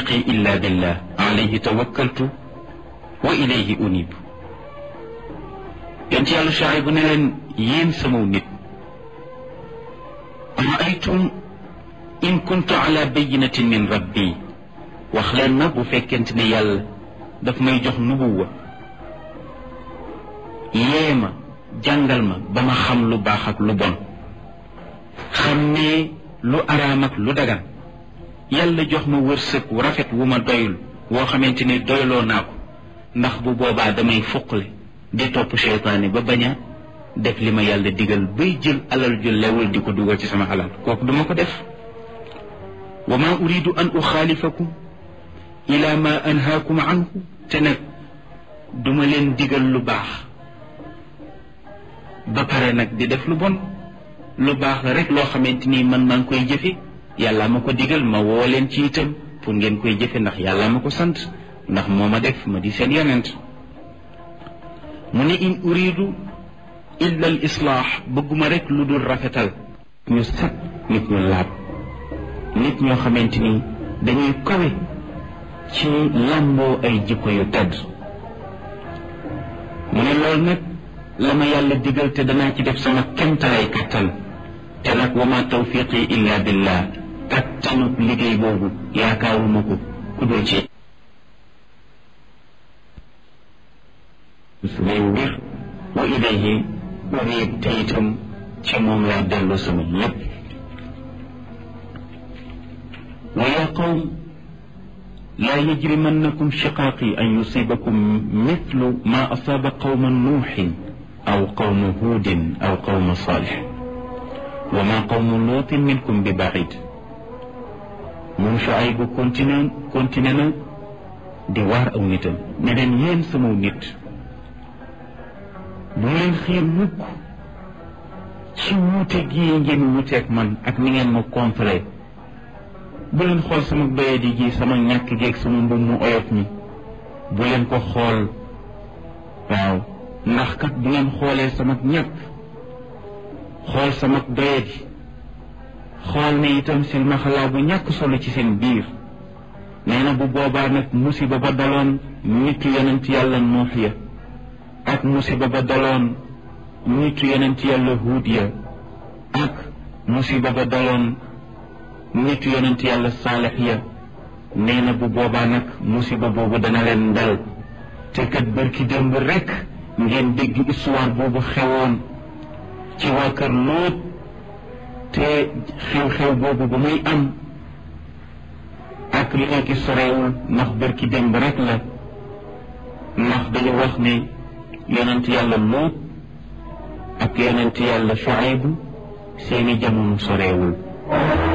tawfiqi illa billah alayhi tawakkaltu wa ilayhi unib yonent yàlla Shuayb bu ne leen yéen samaw nit raaytum in kuntu ala bayinatin min rabbi wax leen ma bu fekkente ne yàlla daf may jox nubuwa yee ma jàngal ma ba ma xam lu baax ak lu bon xam ne lu araam ak lu dagan yàlla jox ma wërsëg wu rafet wu ma doyul woo xamante ni doyloo naa ko ndax bu boobaa damay fuqle di topp seytaane ba bañ a def li ma yàlla digal bay jël alal ju lewul di ko dugal ci sama alal kooku duma ko def wa ma uridu an uxaalifakum ila ma anhaakum anhu te nag duma leen digal lu baax ba pare nag di def lu bon lu baax la rek loo xamante ni man maa ngi koy jëfe yàlla ma ko digal ma woo leen ci itam pour ngeen koy jëfe ndax yàlla ma ko sant ndax moo ma def ma di seen yonent mu ne in uridu illa al islaax bëgguma rek lu dul rafetal ñu set nit ñu laab nit ñoo xamante ni dañuy kawe ci làmboo ay jikko yu tedd mu ne loolu nag la ma yàlla digal te danaa ci def sama kemtalaay kattan te nag wa ma tawfiqi illa billah kattanu liggéey boobu yaakaaruma ko ku dul ci sumay mbir wa ilayhi unib te itam ci moom laa dellu sama lépp wa yaa qawm laa yajrimannakum shiqaaqi an yusibakum mithlu ma asaaba qawma nuuxin aw qawma huudin aw qawma saalix wa ma qawmu luutin minkum bi baid moom Shuayb bu continué continué na di waar aw nitam ne leen yéen samaw nit bu leen xiir mukk ci wuute gii ngeen wuuteeg man ak ni ngeen ma complet bu leen xool sama doyadi gi sama ñàkk geeg sama mbub mu oyof mi bu leen ko xool waaw ndax kat bu ngeen xoolee sama ñàkk xool sama doyadi xool ne itam seen maxalaa bu ñàkk solo ci seen biir nee na bu boobaa nag musiba ba daloon nitu yonent yàlla nuux ya ak musiba ba daloon nitu yonent yàlla huud ya ak musiba ba daloon nitu yonent yàlla saalex ya nee na bu boobaa nag musiba boobu dana leen dal te kat bërki démb rekk ngeen dégg histoire boobu xewoon ci waa kër Lóot te xew-xew boobu ba muy am ak léegi sorewul ndax bërki démb rekk la ndax dañu wax ne yonent yàlla Lóot ak yonent yàlla Shuayb seeni jamono sorewul